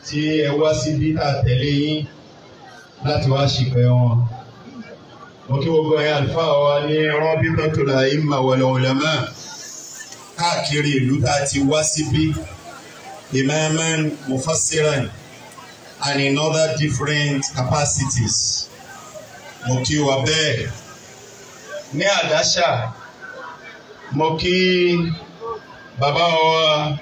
tí ẹ wá síbí tá a tẹ̀lé yín láti wá ṣìpẹ̀ wọn. mo kí gbogbo ẹ̀yin àlùfáà wa ní Rabitatul A'imma wal Ulama káàkiri ìlú tá a ti wá síbí imaman mufassiran and in other different capacities. mo kí wa bẹ́ẹ̀ ní àdáṣà mo kí bàbá wa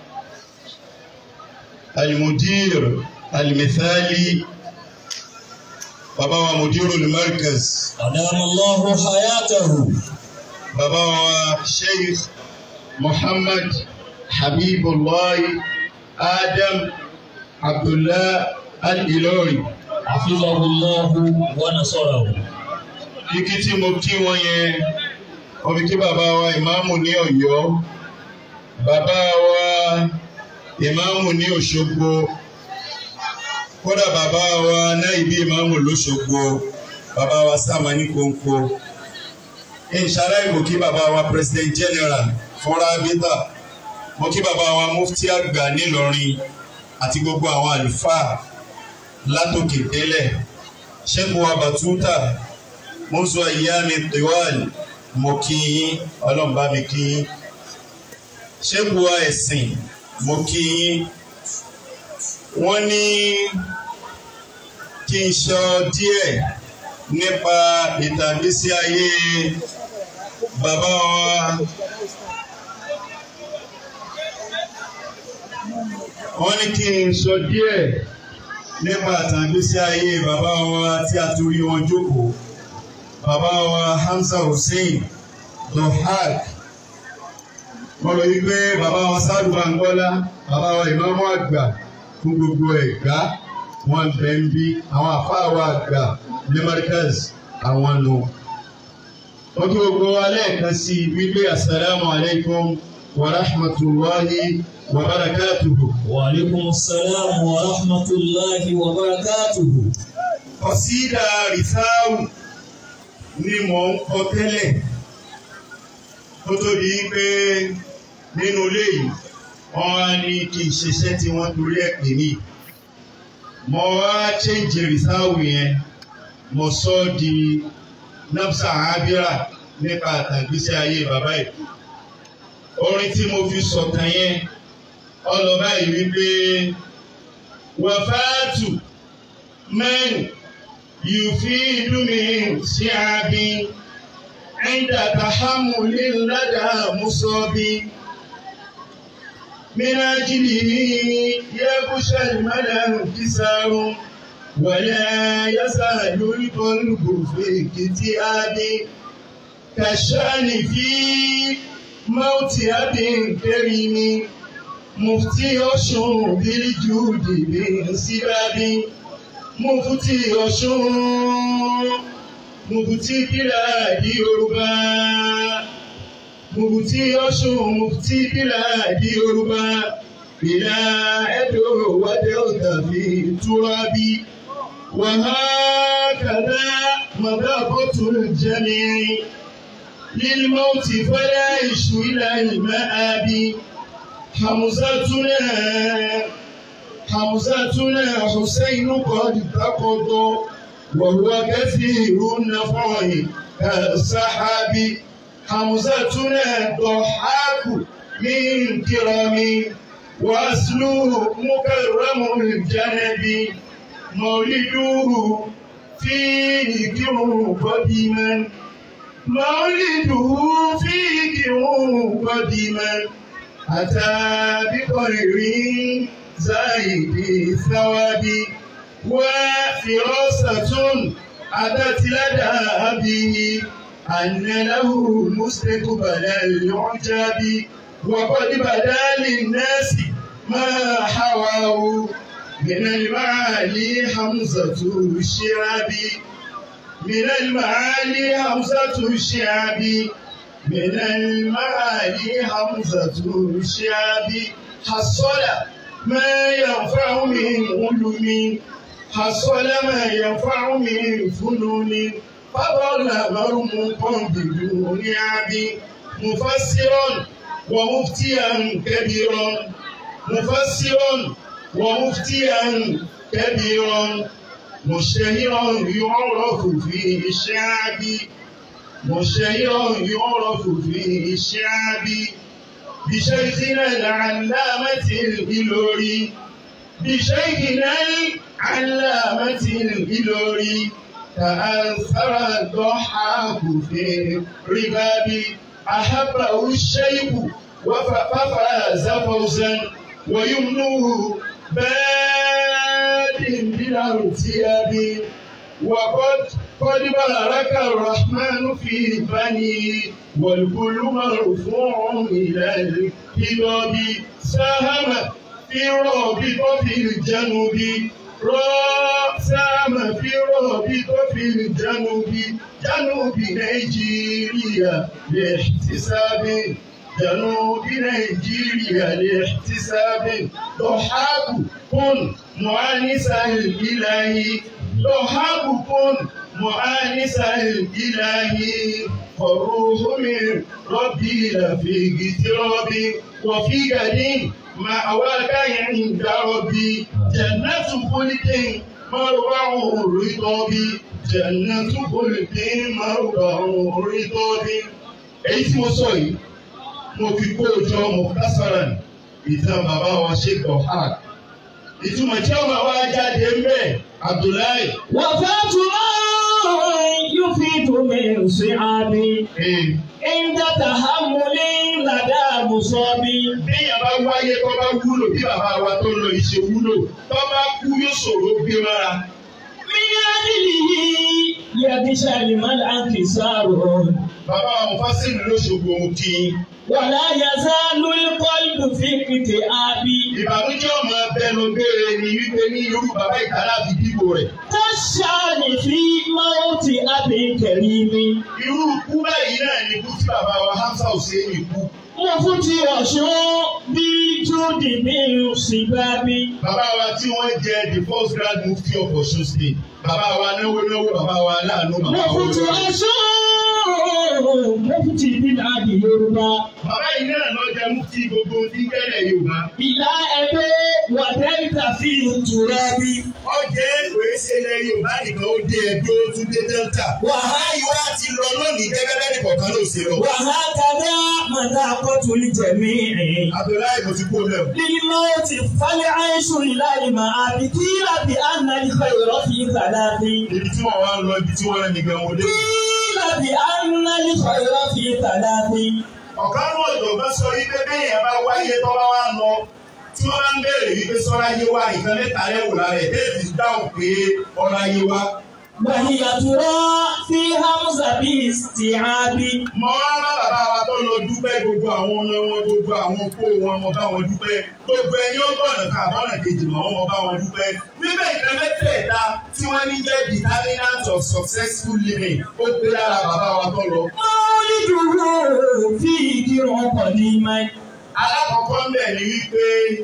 alimudir alimithali bàbá wa mudiru al-markaz أدام الله حياته bàbá wa sheikh muhammad habibullah adam abdullah al-ilori حفظه الله ونصره kíkí tí mo kí wọn yẹn mo fi kí bàbá wa ìmáàmù ní Ọ̀yọ́ bàbá wa ìmáàmù ní Òṣogbo kódà bàbá wa náìbí ìmáàmù lóṣogbo bàbá wa sáàmà ní kónkó inshallah mo kí bàbá wa president general fúnra bíta mo kí bàbá wa mufti àgbà nílọrin àti gbogbo àwọn àlùfáà látòkè délẹ̀ ṣẹ́gun wa bàtúntà mọ́sọ̀ ìyáàmì tiwal mo kí yín ọlọ́run bá mi kí yín ṣẹ́gun wa ẹ̀sìn mo kí yín wọ́n ní kí n sọ díẹ̀ nípa ìtàgbésí ayé bàbá wa wọ́n ní kí n sọ díẹ̀ nípa ìtàgbésí ayé bàbá wa tí a torí wọn jókòó bàbá wa Hamza Hussein dohak wọ́n lọ wípé bàbá wa Sadu Bangola bàbá wa ìmáàmù àgbà fún gbogbo ẹ̀gbá wọn bẹ̀ ń bí àwọn àfáà wa àgbà ní Markaz àwọn nù. wọ́n kí gbogbo wa lẹ́ẹ̀kan sí i wípé asalaamu alaykum wa rahmatulahi wa barakatuhu. وعليكم السلام ورحمة الله وبركاته Kọ̀sídà rìsáù ni mò ń kọ tẹ́lẹ̀ kó tó di pé nínú ilé yìí wọ́n wá ní kí n ṣiṣẹ́ tí wọ́n torí ẹ̀ pè mí. Mo wá chẹ́ǹjì rìsáù yẹn mo sọ ọ́ di nafsa abira nípa àtàgbésí ayé bàbá yìí. Orin tí mo fi sọ̀tàn yẹn ọlọ́ba yìí wípé wàfáàtù mẹ́rin. يفيد من شعب عند تحمل لدى مصاب من أجله يخشى المدى انكسار ولا يزال القلب في اكتئاب كالشأن في موت أب كريم مفتي أشهر بالجود من سباب Mufti Ọ̀ṣun Mufti Bílàdì Yorùbá Mufti Ọ̀ṣun Mufti Bílàdì Yorùbá ìlà Ẹdó wádé ọ̀tàfi túrábí wàhákàdá mọ̀dábọ̀tò jẹ́mi lílmọ́tì fẹ́lẹ́ ìṣù ilà ìmọ̀ àbí Hamzatuna. حمزتنا حسين قد تقضى وهو كثير النفع كالسحاب حمزتنا ضحاك من كرم وأصله مكرم الجنب مولده فيه كر قديما مولده فيه كر قديما أتى بخير زايد الثواب وفراسة أتت لدى أبيه أن له مستقبل العجاب وقد بدا للناس ما حواه من المعالي حمزة الشعب من المعالي حمزة الشعب من المعالي حمزة الشعب حصل ما ينفع من علم حصل ما ينفع من فنون فضل مرموقا بدون عب مفسرا ومفتيا كبيرا مفسرا ومفتيا كبيرا مشتهرا يعرف في الشعب مشتهرا يعرف في الشعب بشيخنا العلامة الإلوري بشيخنا العلامة الإلوري تأثر الضحاك في رباب أحبه الشيخ وفاز فوزا ويمنه باد بلا ارتياب وقد قد بارك الرحمن في بني والكل مرفوع إلى الكتاب ساهم في رابطة الجنوب را ساهم في رابطة الجنوب جنوب نيجيريا لاحتساب جنوب نيجيريا لاحتساب ضحاك كن مؤنس الإلهي ضحاك كن مؤنس الإلهي فالروح من ربي لفي اضطراب وفي غد مأواك عند ربي جنة خلد مربع الرطب جنة خلد مربع الرطب èyí tí mo sọ yìí mo fi kó o jọ mo kásárà ní ìtàn bàbá wa Sheikh Ohad ìtumọ̀ tí ọmọ wa jáde ń bẹ̀ Abdullahi. وفاة من يفيد من صعابي عند تحمل لدى مصاب Béèyàn bá wáyé tó bá wúlò bí bàbá wa tó lọ ìṣe wúlò tó bá kú yóò ṣòro gbé mọ́ra. من أجله يغشى لمن انكسار Bàbá wa Mufasiru ló ṣògo kí. ولا يزال القلب في اكتئاب Ìbànújẹ́ ọmọ abẹnú béèrè ni wípé ní irú bàbá ìtàlá fi dìbò rẹ̀. كالشان في موت أبي كريم Irú ikú báyìí náà ni ikú tí bàbá wa Hamza Hussein kú. مفتي وشو بالجود من صباب Bàbá wa tí wọ́n jẹ the first grand mufti of Osun state. Bàbá wa náwó náwó bàbá wa láàánú bàbá wa مفتي olórí. وشو مفتي بالعدي يربى Bàbá yìí náà lọ jẹ mufti gbogbo tí kẹ́lẹ̀ Yorùbá. إلى أبي ودلت فيه التراب Ọjẹ́ ìwé ṣẹlẹ̀ Yorùbá nìkan ó dé ẹgbẹ́ ó tún dé Delta. Wàhálà ìwà ti lọ lónìí gẹ́gẹ́ bẹ́ẹ̀ ni kọ̀ọ̀kan ló ṣe lọ. وهكذا مذاقة الجميع Abdullahi mo ti kó lẹ́wọ̀. للموت فالعيش إلى المآب قيل بأن الخير في ثلاث Ibi tí wọ́n wá ń lọ ibi tí wọ́n rẹ̀ nìkan wọlé. قيل بأن الخير في ثلاث Ọ̀kan náà ìjọba sọ wípé bẹ́ẹ̀ bá wáyé tó bá wá lọ. Tí wọ́n bá ń béèrè wípé sọ́ra yé wa nǹkan mẹ́ta lẹ́wò lára ẹ̀ bẹ́ẹ̀ fi dáhùn pé ọ̀rọ̀ ayé wa. وهي ترى في همزة باستيعاب Mo wá bá bàbá wa tó lọ dúpẹ́ gbogbo àwọn ọmọ wọn gbogbo àwọn kó wọn mo bá wọn dúpẹ́. Gbogbo ẹni ó gbọ́nà ká àbọ̀nà kejì mọ́ wọn mo bá wọn dúpẹ́. Bíbẹ̀ ìkan mẹ́tẹ̀ẹ̀ta tí wọ́n ní jẹ́ determinant of successful living ó gbé lára bàbá wa tó lọ. مولده فيه قديما Alákọ̀ọ́kọ́ ń bẹ̀ ni wípé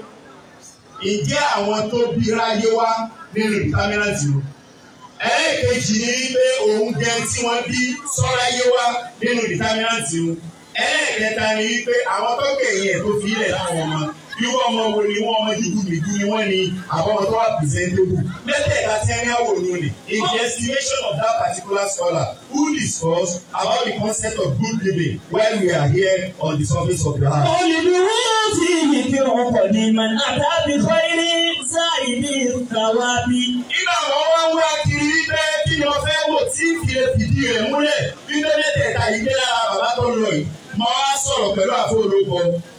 ǹjẹ́ àwọn tó bí ráyé wá nínú determinant o? Ẹlẹ́ẹ̀kejì ni wípé òun jẹ tí wọ́n bí sọ́ráyé wá nínú determinant o. Ẹlẹ́ẹ̀kẹta ni wípé àwọn tó kẹ̀yìn ẹ̀ tó fi ilẹ̀ láwọn ọmọ. Irú ọmọ wo ni wọ́n ọmọ dúdú nìdú ni wọ́n ni àbọ̀mọ̀ tó wà presentable. Mẹ́tẹ̀ẹ̀ta tí ẹni àwò ni o ní. In the estimation of that particular scholar who discuss about the concept of good living while we are here on the surface of the earth. مولده فيه قديما أتى بخير زائد الثواب Nígbà wọn wá ń wá kiri wípé kí ni wọ́n fẹ́ wò tí kì í fìdí rẹ̀ múlẹ̀ wípé mẹ́tẹ̀ẹ̀ta yìí dé lára bàbá tó ń lọ yìí. Mo wá sọ̀rọ̀ pẹ̀lú àfọwọ́lọ́pọ̀.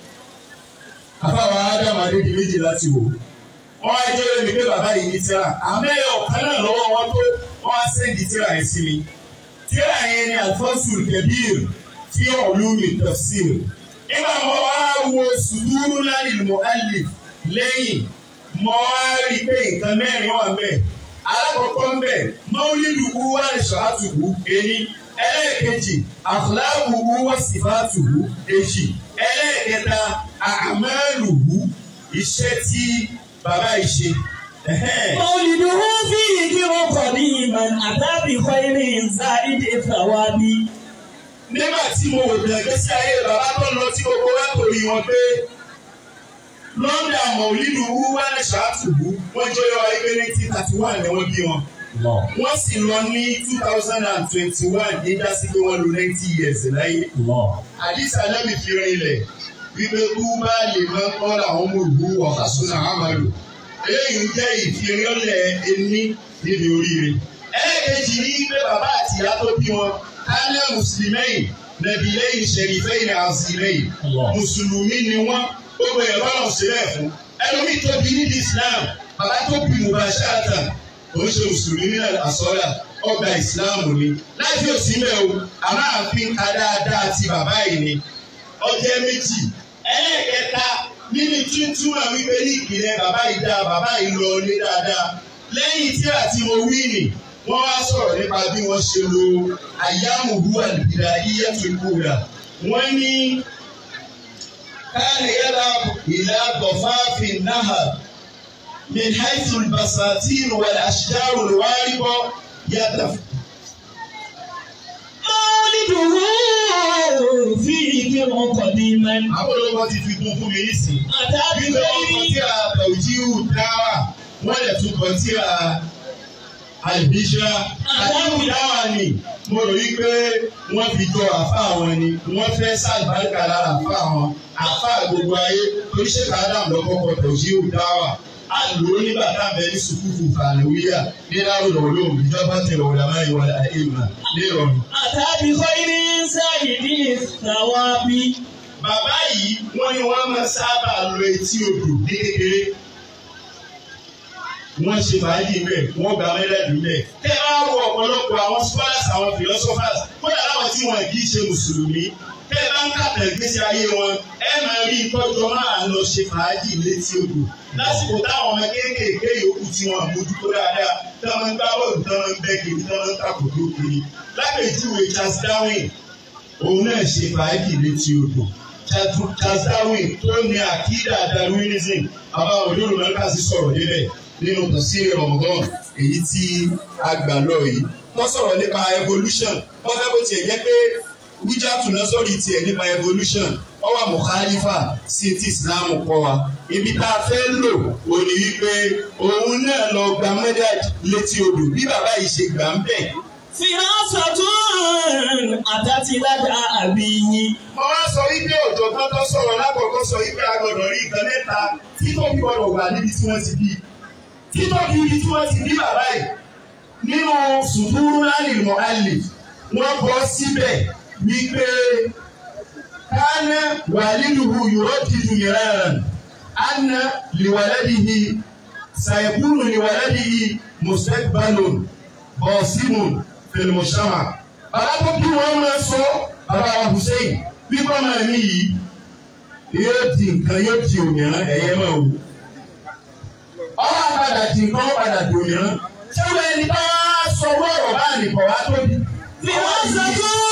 Àfáwọn Ádámù Adédi méjì láti wò. Wọ́n á jẹ́ lómi pé bàbá yìí ní tíra. Àmẹ́ ọ̀kan náà lọ́wọ́ wọn tó wọ́n á sẹ́ndì tíra yẹn sí mi. Tíra yẹn ni Alfonso Kebir fi ulumi tafsir. Nígbà mo wá wo sùdúrú láì mu'allif lẹ́yìn mo wá rí i pé nǹkan mẹ́rin wà mẹ́ẹ̀. Alákọ̀ọ́kọ́ ń bẹ̀ mọ́wúlídù wú wá ìṣàtúwú èyí. Ẹlẹ́ẹ̀kejì àfúláwù wú wá sífàtúwú èjì. Ẹlẹ́ẹ̀kẹta àmẹ́lùwú iṣẹ́ tí bàbá yìí ṣe. Ẹ̀hẹ́n. مولده فيه قديما أتى بخير زائد الثواب nígbà tí mo wò bẹ̀rẹ̀ gbèsè ayé bàbá tó lọ tí gbogbo wa kò rí wọn pé lọ́ndà mọ̀lídù wúwálẹ̀ ṣáàtùbù wọ́n jẹ́ ọyọ́ ayé pé nineteen thirty one ni wọ́n bí wọn. wọ́n sì lọ ní two thousand and twenty one ní dásí pé wọ́n lo ninety years láyé. àdìsá náà mi fi rinlẹ̀ wípé kú bá lè máa kọ́ làwọn ọmọ òwú ọ̀kasúnà àmàlò. eléyìí jẹ́ ìfìrìnlẹ̀ ẹni níbi oríire. ẹlẹ́kẹ̀jì ní pé bàbá àti ìyá tó bí wọn kánà mùsùlùmẹ́yìn nàbí lẹ́yìn ṣẹ̀rífẹ́yìn àzìmẹ́yìn mùsùlùmí ni wọ́n gbogbo ẹ̀ lọ́nà sílẹ̀ fún ẹlòmí tó bí níbi Islam bàbá tó bí mubashiratan òun ṣe mùsùlùmí ní àsọ́là ọgbà ìsìláàmù ni láti òsì mẹ́ o àmọ́ àfin ká dáadáa ti bàbá yìí ni ọjọ́ méjì ẹlẹ́ẹ̀kẹta nínú túntún àwọn wípé ní ìpìlẹ̀ bàbá yìí dáa bàbá yìí lọ ní dáadáa lẹ́yìn tí àti mo wí nì wọ́n wá sọ̀rọ̀ nípa bí wọ́n ṣe lo àyàmùhù àlùbìdà iyẹ́tù ìkúra wọ́n ní كان يذهب إلى ضفاف النهر من حيث البساتين والأشجار الوارقة يدف مولده فيه قديما àwọn olóko ti fi kún fún mi nísìnyí. أتى bí wọ́n kọ tí بغير a tàwùjíhù dáwà wọ́n lè tún kọ tí a àlùbíṣà àdáhùn dáwà ni mo rò wí pé wọ́n fi jọ àfa àwọn ni wọ́n fẹ́ sàlùbáríkà lára àfa àwọn àfa gbogbo ayé oríṣẹ́ kàdám lọ́kọ́kọ́ tàwùjíhù dáwà a lò ó nígbà tá a bẹ ní sùkúfù fàlùwíyà ní láwùjọ olóhùn ìjọba tẹ̀lé ọ̀dàmá ìwà àìmà ní ìrọ̀rùn. أتى بخير سيد الثواب Bàbá yìí wọ́n ní wọ́n máa sábà lo etí odò ní kékeré. Wọ́n ṣe fàájì bẹ́ẹ̀, wọ́n gba mẹ́lẹ́dùn bẹ́ẹ̀. Tẹ́ ẹ bá wo ọ̀pọ̀lọpọ̀ àwọn scholars àwọn philosophers, kódà láwọn tí wọ́n kì í ṣe Mùsùlùmí. Tẹ́ ẹ bá ń kàtà ìgbésí ayé wọn, ẹ máa rí ìtọ́jú máa lọ ṣe fàájì létí odò. Lásìkò táwọn ọmọ kéékèèké yòókù tí wọ́n mójútó dáadáa, tí wọ́n ń gbá bọ́ọ̀lù, tí wọ́n ń bẹ́ kiri, tí wọ́n ń kàkòtò kiri. Lápèjúwe Charles Darwin, òun náà ṣe fàájì létí odò. Charles Darwin tó ní àkídà Darwinism bàbá olóòrùn mẹ́ríkà sí sọ̀rọ̀ níbẹ̀ nínú tafsir Ramadan èyí tí a gbà lọ yìí. Wọ́n sọ̀rọ̀ nípa evolution wọ́n fẹ́ bó tiẹ̀ jẹ́ pé wíjà tùnà sọ̀rọ̀ tiẹ̀ nípa evolution wọ́n wà mọ̀kálífà sí ti Islam kọ́ wa. Ibi tá a fẹ́ lò ó ní wípé òun náà lọ gba mẹ́dàd létí odò bí bàbá yìí ṣe gbà ń bẹ̀. فراسة أتت لدى أبيه Mo wá sọ wípé ọ̀jọ̀gbọ́n tó sọ̀rọ̀ lákọ̀ọ́kọ́ sọ wípé a gbọ́dọ̀ rí nǹkan mẹ́ta tí tó fi gbọ́dọ̀ wà níbi tí wọ́n ti bí. Tí tó fi ibi tí wọ́n ti bí bàbá yìí nínú sùdúrú lálẹ́ ìmọ̀ àlè wọ́n bọ́ síbẹ̀ wípé kánà wàlídùú yòrò dídú mìíràn àná lìwàlẹ́dìhì sàyẹ̀kúrù lìwàlẹ́dìhì mùsẹ̀gbàlùn bọ̀ọ̀sìmùn fèlmùsàmà. Bàbá tó bí wọ́n máa sọ bàbá wa Hussein wípé máa ní yìí yóò di nǹkan yóò di òmìnira ẹ̀yẹ máa wò. Ọwọ́ àpàdà di nǹkan ó padà di òmìnira. Ṣé wọ́n ẹni bá sọ wọ́ọ̀rọ̀ bá nìkan wá tóbi? فراسة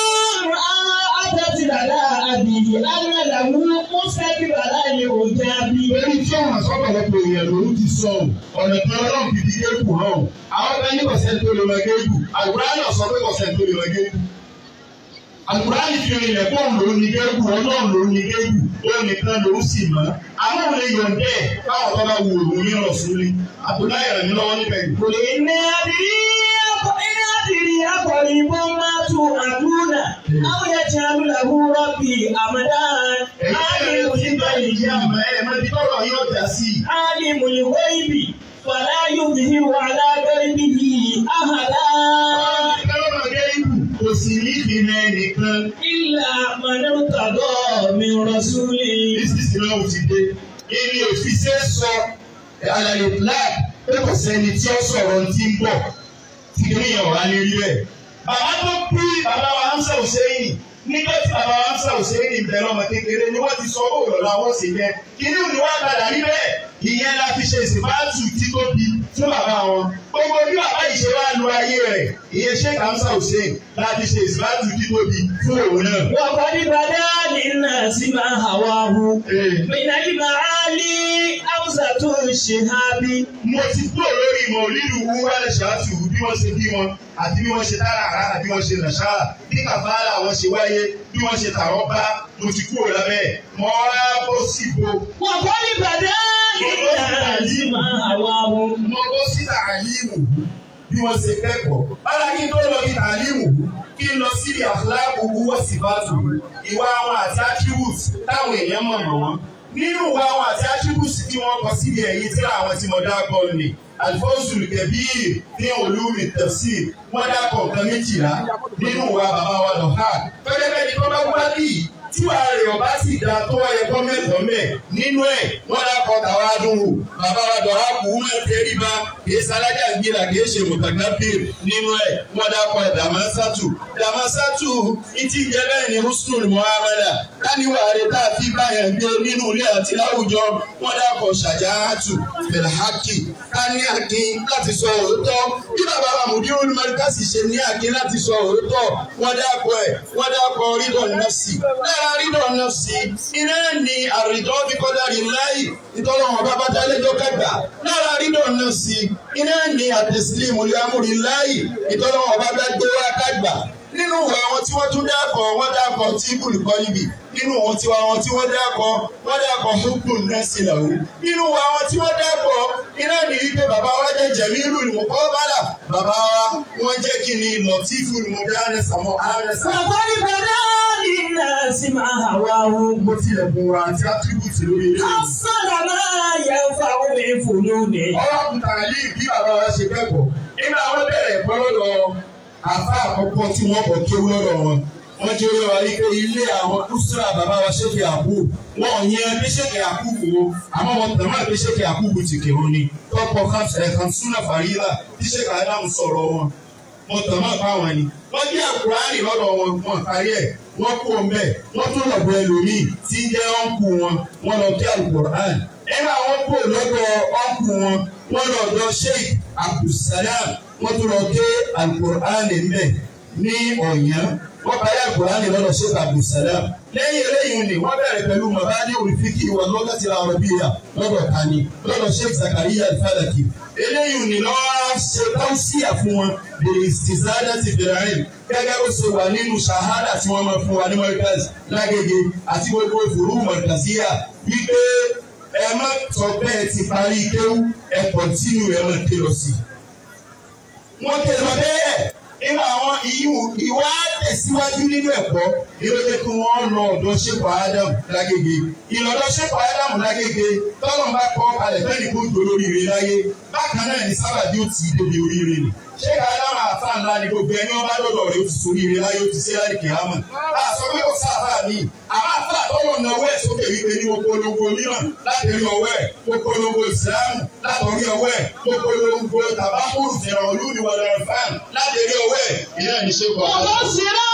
أتت لدى أبيه أن له مستقبلا لعجاب Lórí tí ọ̀nà sọ́pọ̀lọpọ̀ èèyàn lòún ti sọ ọ́, ọ̀nà kan ọlọ́run fi di géèkù hàn ọ́. Àwọn kan ní kọ̀sẹ̀ tó lè lọ géèkù, àgùrá náà sọ pé kọ̀sẹ̀ tó lè lọ géèkù. Àgùrá ní fi rìnlẹ̀ pọ̀ lòún ní géèkù, ọlọ́run lòún ní géèkù, ó nìkan lòún sì mọ́. Àwọn òun lè yọ̀ǹdẹ̀ káwọn tó bá wù òun ní ọ̀sùnlé. Àbúlá yẹ̀rẹ̀ mi lọ́wọ́ níbẹ̀ yìí. قل إن أدري إن أدري أقريب ما توعدون أو يجعل له ربي أمدا Ẹ̀yin tẹ́lẹ̀ tí ń bá yìí jẹ́ àmọ́ ẹ̀ máa di tọ́rọ̀ yóò dá sí i. عالم الغيب فلا يظهر على غيبه أحدا Kálọ́mà géèkù kò sì ní ìpínlẹ̀ nìkan. إلا من ارتضى من رسول Bísíǹsì náà ò ti dé. Èmi ò fi ṣe sọ àlàyé black pé kò sẹ́ni tí ó sọ̀rọ̀ tí ń bọ̀ tí kìíní yẹn wà ní rí ẹ̀. Bàbá tó bí bàbá wa Hamza Hussein nígbà tí bàbá wa Hamza Hussein bẹ̀rẹ̀ ọmọ kékeré ni wọ́n ti sọ owó lọ́la wọ́n sì yẹ. Kìíní ni wọ́n padà rí bẹ́ẹ̀. Ìyẹn la fi ṣe ìsìnbáàtù títóbi fún bàbá wọn. Gbogbo bí bàbá yìí ṣe wá lu ayé rẹ̀, ìyẹn Sheikh Hamza Hussein la fi ṣe ìsìnbáàtù títóbi fún òun náà. وقد بدا للناس ما هواه Ee. من المعالي أوسط الشهاب mo ti kúrò lórí ìmọ̀ olílù wú wálẹ̀ ṣáàtù bí wọ́n ṣe bí wọn àti bí wọ́n ṣe dára àrá àti bí wọ́n ṣe nàṣàrà bí kàfàrà wọn ṣe wáyé bí wọ́n ṣe tàwọn bá mo ti kúrò lábẹ́ mo rá bọ́ síbo وقد بدا للناس ما هواه mo bọ́ sí tàlímù bí wọ́n ṣe kẹ́kọ̀ọ́. Bára kí n tó lọ bí tàlímù kí n lọ sí àfúláàbù wúwọ́ sí bàtù ìwà àwọn àti attributes táwọn èèyàn mọ̀ mọ̀ wọ́n. Nínú ìwà àwọn àti attributes tí wọ́n kọ síbi ẹ̀yìn tí àwọn tí mo dákọ̀ ni Alfonso Kebir ní olúmi tẹ̀sí wọ́n dákọ̀ nǹkan méjìlá nínú ìwà bàbá wa lọ́ha. Pẹ́pẹ́ bẹ́ẹ̀ ni tọ́lá wá bí tí wàá rẹ̀ ọba sì dáa tó wáyé gọ́mẹ̀ntì ọ̀mẹ̀ nínú ẹ̀ wọ́n dákọ̀ tàwa dùn wò bàbá wa dọ̀rọ̀ kù ú mẹ́ tẹ́ríba kìí sálájà gbéra kìí ṣe mùtàgbàpìr nínú ẹ̀ wọ́n dákọ̀ ẹ̀ dàmásátù dàmásátù ìtì jẹ́ bẹ́ẹ̀ ni húsùn muhammadu káníwá rẹ̀ tá a fi báyẹn gbé nínú ilé àti láwùjọ wọ́n dákọ̀ ṣàjáàtù fẹ̀lẹ́hákì kání akin láti sọ òótọ́ bí bàbá wa mùdírù olùmọ̀lẹ́kàsì ṣe ní akin láti sọ òótọ́ wọ́n dákọ̀ ẹ̀ wọ́n dákọ̀ rídọ̀ nọ́ọ̀sì lára rídọ̀ nọ́ọ̀sì iná ni àrídọ́ fi kọ́dà rí láyì ìtọ́lọ́wọ́n bá bá dálẹ́jọ́ kẹgbà lára rídọ̀ nọ́ọ̀sì iná ni àtẹ̀sílẹ̀ mọ̀lẹ́ amúrí láyì ìtọ́lọ́wọ́n bá bá gbé wá kágbà nínú ìwà àwọn tí wọ́n tún dákọ̀ wọ́n dákọ̀ tí ibùdó kọ́ níbi nínú àwọn tí wọ́n tí wọ́n dákọ̀ wọ́n dákọ̀ hókùn nẹ́ẹ̀sì làwọn nínú ìwà àwọn tí wọ́n dákọ̀ iná ní wípé bàbá wa jẹ́ jẹ̀mílù ní mọ̀kọ́ bàlà bàbá wa wọ́n jẹ́ kí ni lọ́tífù ní mọ̀kọ́ ánẹ́sàmọ́ ánẹ́sà. وقد بدا للناس ما هواه mo tilẹ̀ bùn wa àti attribute lórí ilé mi. حصل ما ينفع من فنونه ọ̀rọ̀ kùtàrà yìí bí bàbá wa ṣe kẹ́kọ̀ọ́ nígbà wọn bẹ̀rẹ̀ ẹ̀kọ́ lọ́dọ̀ àfa àkọ́kọ́ tí wọ́n kọ̀ kéwú lọ́dọ̀ wọn wọ́n jẹ́ oyè wa yìí pé ilé àwọn kúsúrà bàbá wa ṣéèkì àkú wọn ò yẹn bí ṣéèkì àkú kù wọn àmọ́ wọn tẹ̀wọ́n àbí ṣéèkì àkú kù ti kèrò ni tọ́pọ̀ kan súnà fàrílà tí ṣéèkì Ádámù sọ̀rọ̀ wọn mo tàn máa bá wọn ni. wọ́n jẹ́ àkùránì lọ́dọ̀ wọn wọn kárí ẹ̀ wọ́n kú ọmọ ẹ̀ wọ́n tún lọ bọ ẹlòmíì tí ń jẹ́ ọ̀nkù wọn wọ́n lọ kí àkùránì. ẹ̀rọ àwọn kú lọ́dọ̀ ọ̀nkù wọn wọ́n lọ dọ̀ sheikh abdulsalam wọ́n tún lọ kí àkùránì mbẹ̀ ní ọ̀yàn wọ́n parí àkùránì lọ́dọ̀ sheikh abdulsalam. lẹ́yìn eléyìí ni wọ́n bẹ̀rẹ̀ pẹ̀lú mabadi olùfikì wà lọ́gàtì arabiya lọ́dọ̀ kani lọ́dọ̀ sheikh zakariya alfalaki eléyìí ni lọ́wọ́ ṣe tọ́síà fún wọn bèrè ìsìsáadà ti bẹ̀rẹ̀ rìn gẹ́gẹ́ bó ṣe wà nínú ṣahada tí wọ́n máa fún wa ní mọ́ríkàs lágége àti gbogbo ìfòrú mọ̀ríkàsíyà wípé ẹ má sọ bẹ́ẹ̀ ti parí kéwú ẹ kọ̀ntínú ẹ má ké lọ sí i. wọ́n ké lọ bẹ́ẹ̀ nínú àwọn ìwà tẹ̀síwájú nínú ẹ̀kọ́ yóò jẹ́ kí wọ́n lọ ọ̀dọ̀ ṣépò ádámù lágége ìlọ́dọ̀ ṣépò ádámù lágége tọ́lọ̀ bá kọ́ kalẹ̀ bẹ́ẹ̀ ni kò jò lóríire láyé bákan náà ní sábàbí ó ti débi oríire ni ṣé ádámù àfa ńlá ni gbogbo ẹni wọn bá lọ́dọ̀ rẹ̀ ó ti soríire láyé ó ti ṣe láì kìámà àṣọ pé kò sáfà mi àmọ́ àfa àtọ́wọ̀ náà wẹ̀ sókè wípé ní okòólógó mìíràn láti rí ọwọ́ ẹ̀ okòólógó ìsìlámù látọ̀rí ọwọ́ ẹ̀ okòólógó tàbákùrù fẹ̀ràn olúniwọ̀lẹ̀ fáàn láti rí ọwọ́ ẹ̀ ìyá ìṣe kọ̀ ومبصرا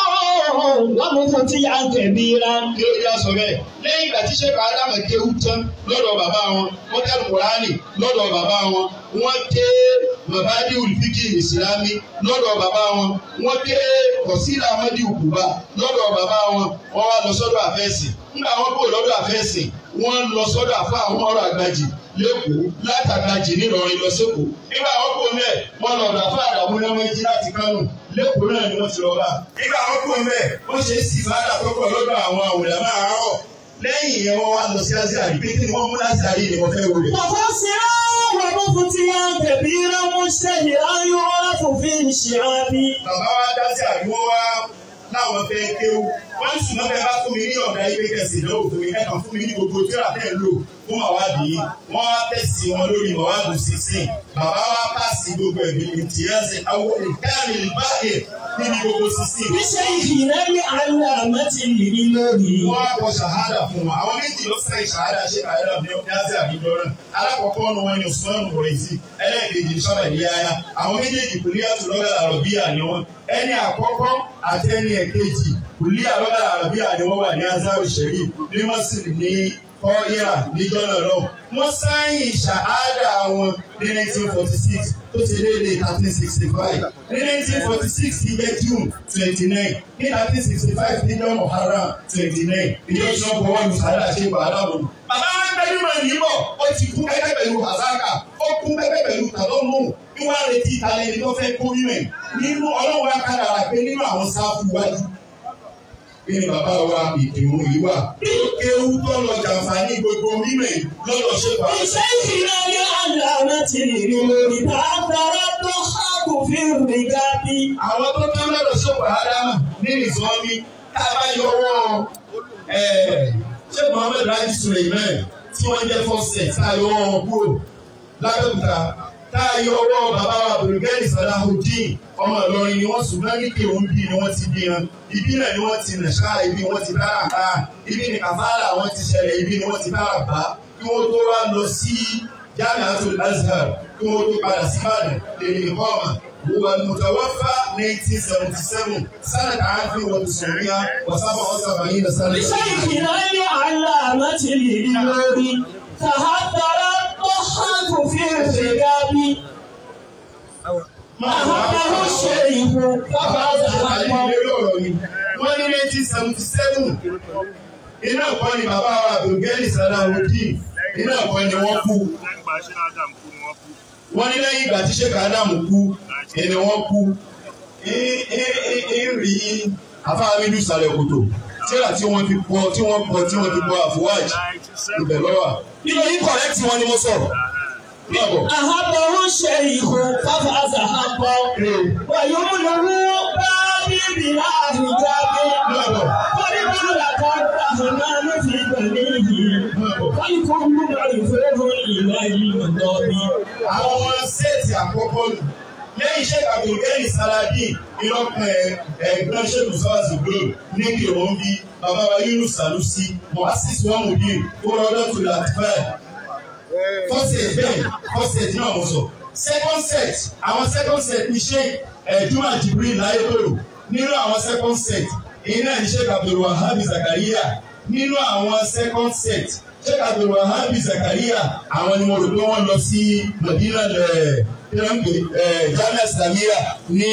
ومفتيا كبيرا kí ló yá sọ bẹ́ẹ̀ lẹ́yìn ìgbà tí sẹ́kọ̀ ádámù kéwú tán lọ́dọ̀ bàbá wọn wọ́n kẹ́ kùránì lọ́dọ̀ bàbá wọn wọ́n ké mabadi olùfíkì ìsìlámì lọ́dọ̀ bàbá wọn wọ́n ké kọ̀sílà amadi òkúba lọ́dọ̀ bàbá wọn wọ́n wá lọ sọ́dọ̀ àfẹ́sì nígbà wọn kò lọ́dọ̀ àfẹ́sì wọ́n lọ sọ́dọ̀ àfa àwọn ọ̀rọ̀ àgbàjì lẹ́kọ̀ọ́ látàgbàjì nílọrin lọ sẹ́kọ̀ọ́ nígbà wọn kò mẹ́ wọ́n lọ rà fún àdàmú lẹ́mọ́jì láti kánò lẹ́kọ̀ọ́ náà ni wọ́n ti lọ bá nígbà wọn kò mẹ́ wọ́n ṣe é sì fàdà tọ́kọ̀ lọ́dọ̀ àwọn àwòrán máa rọ̀ lẹ́yìn yẹn wọ́n wá lọ sí azari pé kí ni wọ́n mú azari ni wọ́n fẹ́ wọlé. ومبصرا ومفتيا كبيرا مشتهرا يعرف في الشعاب bàbá wa dá sí àdúgbò wa láwọn fẹ́ kéwú wọ́n sì máa fẹ́ bá fún mi ní ọ̀gá ilé kẹsì ìdánwò fún mi ẹ̀kan fún mi ní gbogbo tíra tẹ̀ ń lò fún màwádìí wọ́n wá tẹ̀sí wọn lórí màwádìí sísìn bàbá wa pàṣẹ gbogbo ẹ̀mí ìtìyẹ́sì àwọn ìkáàmì ìbáyé níbi gbogbo sísìn. بشيخنا العلامة الإلهي wọ́n á kọ ṣàhádà fún wọn àwọn méjì ló sẹ́yìn ṣàhádà ṣe kàyọ́dà ní ọ̀dáṣẹ́ àbíjọ náà alákọ̀ọ́kọ́ nu wọn ni Usman Boyezi ẹlẹ́ẹ̀kejì sábà ní yáyá àwọn méjèèjì kùlí àtúlọ́gà àròbíyà ni wọn ẹni àkọ́kọ́ àti ẹni ẹ̀kejì kùlí àlọ́gà àròbíyà ni wọ́n wà ní Azhar Sharif ní mọ́sílì ní kọ́íra níjọ́ náà lọ wọ́n sáyìn ṣàhádà wọn ní 1946 tó ti lé ní 1365 ní 1946 ti jẹ́ June 29 ní 1965 ti jẹ́ Muharram 29 ìjọ tí wọ́n bọ̀ wọ́n lu sàádà ṣe gbà aláwọ̀. bàbá wa ń bẹ́ẹ̀ mọ̀ níbọ̀ ó ti kú kẹ́kẹ́ pẹ̀lú àzáká ó kú kẹ́kẹ́ pẹ̀lú tàlọ́mù bí wọ́n á retí ìtàlẹ́ ẹni tó fẹ́ kó mímẹ̀ nínú ọlọ́run akára rà pé nínú àwọn sáfù wájú kí ni bàbá wa ìdìrún yìí wà. kéwú tó lọ jàǹfààní gbogbo mímẹ̀ lọ́dọ̀ ṣe pa. بشيخنا لعلامة الأمور تعذر الضحاك في الرقاب àwọn tó tán lọ́dọ̀ ṣe pa ádámà ní ìsọ́ni tá a bá yọwọ́ ṣé Muhammed Raji Suleiman tí wọ́n jẹ́ fọ́sẹ̀ tá a yọwọ́ wọn kúrò lábẹ́òkúta tá a yọwọ́ bàbá wa Abdulgani Salahuddin ọmọ Ìlọrin ni wọ́n ṣùgbọ́n ní kí òun bí ni wọ́n ti bí wọn ibi náà ni wọ́n ti nàṣà ibi wọ́n ti dára bá ibi ni kàfàrà wọ́n ti ṣẹlẹ̀ ibi ni wọ́n ti dára bá kí wọ́n tó wá lọ sí Jamiatul Azhar kí wọ́n tó padà sí Ìbàdàn lèmi ìkọ́ọ̀mà هو المتوفى 1977 سنة عام وتسعمائة وسبعة وسبعين سنة بشيخنا لعلامة الأمور تهدر الضحاك في الرقاب أهده الشيخ فقد أهمه wọ́n ní nineteen seventy seven iná ẹ̀kọ́ ni bàbá wa Abdulgani Salahuddin iná ẹ̀kọ́ ni wọ́n kú Nígbà ṣe Adam kú ni wọ́n kú. wọ́n ní lẹ́yìn ìgbà tí Sheikh Adamu kú ẹni wọ́n kú ìrì afáàmìlú sàlẹ̀ kòtò tíra tí wọ́n fi pọ̀ tí wọ́n pọ̀ tí wọ́n fi pọ̀ àfọwájì ibẹ̀ lọ́wọ́ nínú yín kọ̀rẹ́tì wọn ni mo sọ̀rọ̀ lọ́bọ̀. أهده الشيخ فقد أهمه ويمنه بابي بلا حجاب lọ́bọ̀ ولمن الرحمن في بنيه فالكل معرفه إلى المضاب àwọn sẹ́ẹ̀tì àkọ́kọ́ nù lẹ́yìn Sheikh Abdulgani Salahuddin ìlọ́pẹ̀ ẹ̀gbọ́n Sheikh Musawazi Glo ní kìrọ̀ bí bàbá wa Yunus Sanusi Muassis Wamudin kórọ́dọ̀ tó Latifẹ̀ fọ́sẹ̀ bẹ́ẹ̀ fọ́sẹ̀ tí náà mo sọ second set àwọn second set ní Sheikh ẹ̀dúnmà Jibril láyétòrò nínú àwọn second set èyí náà ní Sheikh Abdulwahab Zakaria nínú àwọn second set Sheikh Abdulwahab Zakaria àwọn ni mo rò pé wọ́n lọ sí Madina lẹ̀ pẹ̀lú Jamia Islamia ní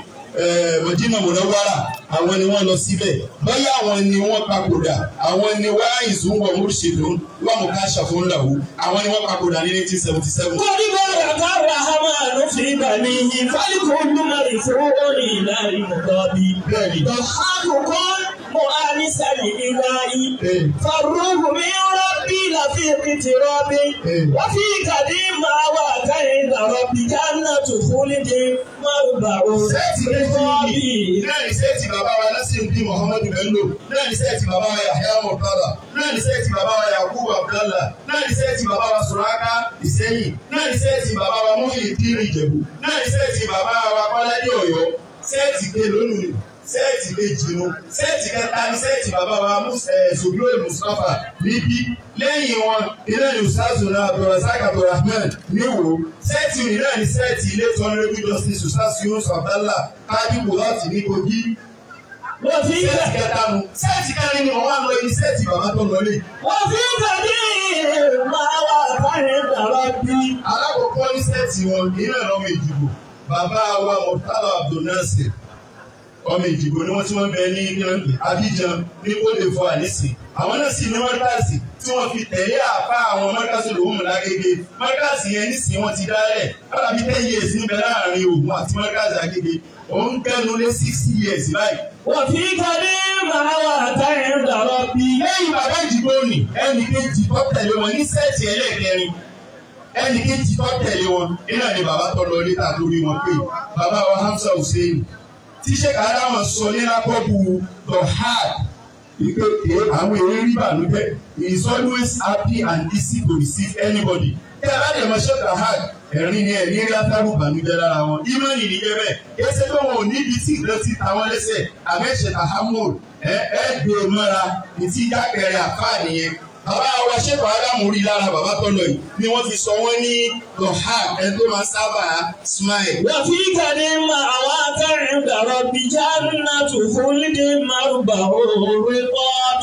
eh, Madina Munawwara àwọn ni wọ́n lọ síbẹ̀ báyà àwọn ni wọ́n papòdà àwọn ni wọ́n ìzúwọ̀ múrṣìdùn wọ́n mú ká ṣàfihàn àwọn ni wọ́n papòdà ní nineteen seventy seven. ولمن الرحمن في بنيه فالكل معرفه إلى المضاب bẹ́ẹ̀ni ضحاككم مؤانس الإله bẹ́ẹ̀ni فالروح من ربي لفي اقتراب وفي قديم ما وكيد ربي جنة خلد مربع sẹ́ẹ̀tì méjì náà ní sẹ́ẹ̀tì bàbá wa Nasiruddin Muhammadu Bello náà ní sẹ́ẹ̀tì bàbá wa Yahya Murtada náà ní sẹ́ẹ̀tì bàbá wa Yakubu Abdallah náà ní sẹ́ẹ̀tì bàbá wa Suraka Ìsẹ́yìn náà ní sẹ́ẹ̀tì bàbá wa Muhyiddin Ìjẹ̀bú náà ní sẹ́ẹ̀tì bàbá wa Kọ́ládé Ọ̀yọ́ sẹ́ẹ̀tì ké lónìí sẹ́ẹ̀tì kejì nu sẹ́ẹ̀tì kẹta ní sẹ́ẹ̀tì bàbá wa Zogloy Mustapha níbí lẹ́yìn wọn ilé ní usazuna abdulrasaq abdulrahman níwò sẹ́ẹ̀tì mìíràn ní sẹ́ẹ̀tì ilé tó ń rẹ́bí justice usaz yunus abdallah kábíkù láti ní kogi وفي sẹ́ẹ̀tì kẹta nu sẹ́ẹ̀tì kẹrin ni wọ́n wá lọ ní sẹ́ẹ̀tì bàbá tó lọlé وفي قديم ما وكيد ربي alákọ̀ọ́kọ́ ní sẹ́ẹ̀tì wọn ìrìn ọmọ ìdìbò bàbá wa murtala abdulnasir ọmọ ìdìbò ni wọ́n tí wọ́n bẹ ní nílẹ̀ abidjan ní kóde fún ànísì àwọn náà sì ní mọ́ríkàsì tí wọ́n fi tẹ̀lé àpá àwọn mọ́ríkàsì lòún lágége mọ́ríkàsì yẹn nísìnyí wọ́n ti dálẹ̀ lọ́la bí ten years níbẹ̀ láàrin Ògùn àti mọ́ríkàsì Agége òun kẹ́nu lé sixty years báyìí. وفي قديم ما وكيد ربي lẹ́yìn bàbá ìdìbò nì ẹnì kejì tó tẹ̀lé wọn ní sẹ́ẹ̀tì ẹlẹ́ẹ̀kẹrin ẹnì kejì tó tẹ̀lé wọn iná ni bàbá tó lọ létà lórí wọn pé bàbá wa Hamza Hussein tí sẹ́ka adáwọn sọ ní lápọ́bù the hard wípé ké àwọn èrè rí bànújẹ́ he is always happy and easy to receive anybody kí aládìẹ mọ sẹ́ka hard ẹ̀rín ni ẹ̀rí rí afárú bànújẹ́ lára wọn ìmọ̀nì nìyẹn bẹ́ẹ̀ ẹsẹ̀ tó wọn ò níbi tí ìgbẹ́ ti ta wọn lẹ́sẹ̀ àmẹ́sẹ̀ tahamud ẹ ẹ gbé e mọ́ra ìtí jákèrè àfáà nìyẹn bàbá wa ṣèkọ̀ ádámù rí lára bàbá tó lọ yìí ni wọ́n fi sọ wọ́n ní lọ́hàd ẹni tó máa sábà smile. وفي قديم ما وكيد ربي جنة خلد مربع الرقاب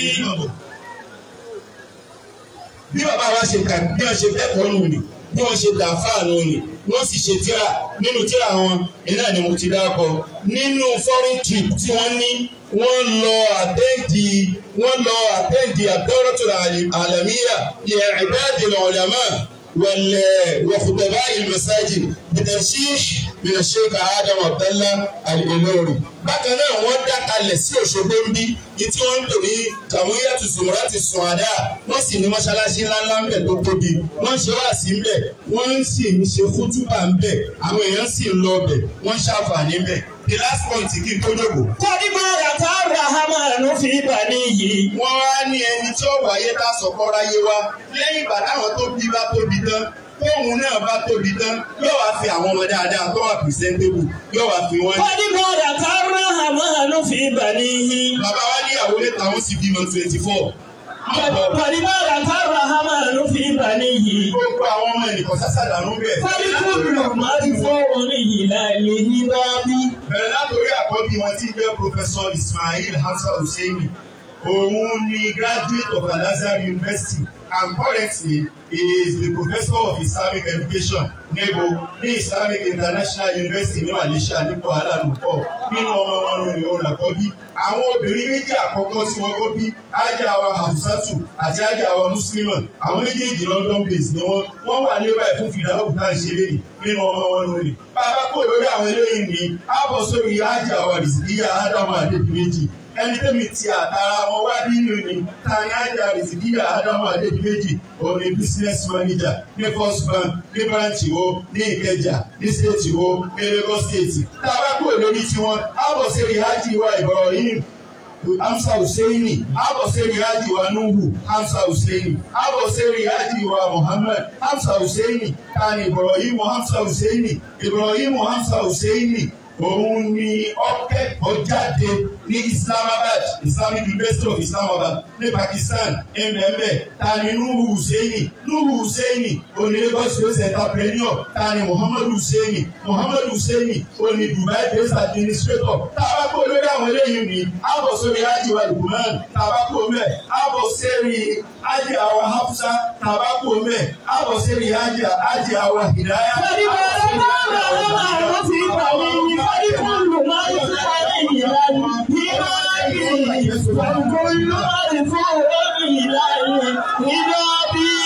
bí bàbá wa ṣe kà bí wọ́n ṣe kẹ́kọ̀ọ́ nù ni bí wọ́n ṣe dà fáànù ni wọ́n sì ṣe tíra nínú tíra wọn iná ni mo ti dákọ nínú foreign trip tí wọ́n ní wọ́n lọ àtẹ́ǹdì wọ́n lọ àtẹ́ǹdì àdọ́rọ̀tò àlàmíyà lè ìbáàdì ulama wal wa khutaba al masajid bitashih bíi sheikh adam abdallah al-ilori bákan náà wọ́n dá kalẹ̀ sí òṣogbo ń bí ní tí wọ́n ń tò ní kàmúyà tuntun láti sùn àdá wọ́n sì ní mọ́ṣáláṣí ńláńlá ń bẹ̀ tó tóbi wọ́n ṣe wá sí ń bẹ̀ wọ́n sì ń ṣe kútúbà ń bẹ̀ àwọn èèyàn sì ń lọ bẹ̀ wọ́n ṣàǹfààní ń bẹ̀ the last point kí n tó dògbò. Kọ́dí máa rà tá a rà hámàánú fi bà níyì. wọ́n wá ní ẹni tí ó wáyé tá a sọ̀kọ́ ráyé wá lẹ́yìn ìgbà táwọn tó bí bá tóbi tán tóun náà bá tóbi tán yóò wá fi àwọn ọmọ dáadáa tó wà presentable yóò wá fi wọ́n. Kọ́dí máa rà tá a rà hámàánú fi bà níyì. bàbá wa níyàwó mẹ́ta wọ́n sì bímọ twenty four. Kọ́dí máa rà tá a rà hámàánú fi bà níyì. gbogbo àwọn ọmọ ẹnìkan sásàdánù bẹ̀. Kọ́dí kúrò máa ń fọ́ orin ìlà ìlú rábí. bẹ̀rẹ̀ látòrí àkọ́bí wọn tí ń jẹ́ Professor Ismail Hamza Husseini òun ni graduate of Al-Azhar University and currently he is the professor of Islamic education nebo ní Islamic International University ní Malaysia ní Kuala Lumpur nínú ọmọ wọn ní òun àkọ́bí àwọn obìnrin méjì àkọ́kọ́ tí wọ́n kọ́ bí ajá wa Hafsatu àti ajá wa Muslima àwọn méjèèjì London based ni wọ́n wọ́n wà ní báyìí fún fìdáwò tá à ń ṣe léyìí nínú ọmọ wọn lónìí bàbá kò lórí àwọn eléyìí ní àbọ̀ sórí ajá wa rìsìkíyà Ádámù Adédìméjì ẹni tẹ́mi ti àtàrà wọn wá nínú ni tani ajá rìsìkíyà Ádámù Adédìméjì òun ni business manager ní first bank ní branch wo ní Ìkẹjà ní state wo ní Lagos state tàbá kò lórí tiwọn àbọ̀ sórí ajá wa Ibrahim Hamza Husseini, Abo Seri Haji wa Nuhu, Hamza Husseini, Abo Seri Haji wa Muhammad, Hamza Husseini, Tani Ibrahim Hamza Husseini, Ibrahim Hamza Husseini, òun ni ọkẹ́kọ̀ọ́ jáde ní Islamabad Islamic University of Islamabad ní Pakistan ẹ̀mẹ̀mẹ̀ tani Nuhu Husseini Nuhu Husseini òní Lagos State entrepreneur tani Muhammadu Husseini Muhammadu Husseini òní Dubai based administrator tabako lórí àwọn eléyìí ni àbọ̀ sórí Haji wa Lukman tabako mẹ́ àbọ̀ sẹ́rí Haji awa Hafsa tabako mẹ́ àbọ̀ sẹ́rí Haji awa Hidaya. Kọ́dí máa rà tá a rà hámàánú fi bà níyì. Kọ́dí kúrò máa ń fọ́ orin ìlà ìlú rábí. Kọ́dí kúrò máa ń fọ́ orin ìlà ìlú rábí.